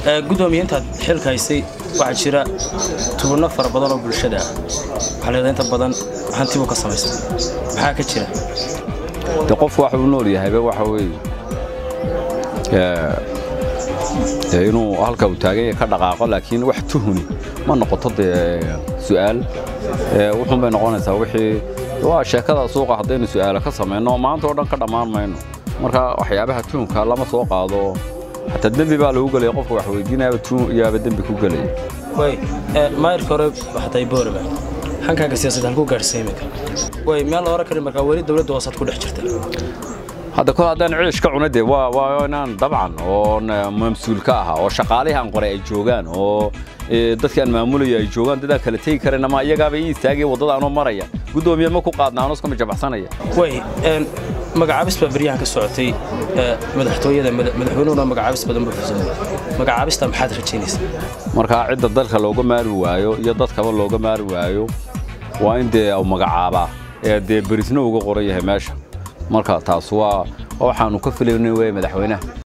gudoomiye intaad xilka haysay waxaa jira tubano fara badan oo bulshada ah waxaa leedahay inta badan hantibuu ka samaystay maxaa ka jira de qofku waxa uu nool yahayba waxa weeye dee inuu halka uu taagan yahay ka dhaqaaqo laakiin wax tuhuni ma noqoto dee su'aal wuxuun bay noqonaysaa wixii waa sheekada suuqa haddaynu su'aalo ka samayno maanta oo dhan ka dhammaan mayno marka waxyaabaha tuhunka lama soo qaado xataa dembi baa lagu gelaya qofka wax weydiinayaba tuhun iyaaba dembi ku gelaya way maayirka hore waxatay boorama hankaaga siyaasadda halkuu gaadhsay iminka way meel la oran karin markaa weli dowladda hoosaad ku dhex jirta hadda kol haddaan ciish ka cuna dee waa waa inaan dabcan oo mamsuul ka ahaa oo shaqaalihii aan qoray ay joogaan oo dadkii aan maamulaya ay joogaan dadaan kala tegi karan ama iyagaaba ii istaagaya waddada anoo maraya guddoomiye ma ku qaadna anoo iskama jabaxsanaya way magacaabis baa beryahan ka socotay madaxtooyada madaxweynuhuna magacaabis badan buu fusamay magacaabista maxaad rajaynaysaa markaa cidda dalka looga maari waayo iyo dadkaba looga maari waayo waa in dee uu magacaabaa ee dee berisna uga qoran yahay meesha marka taas waa waxaanu ka filaynay wey madaxweynaha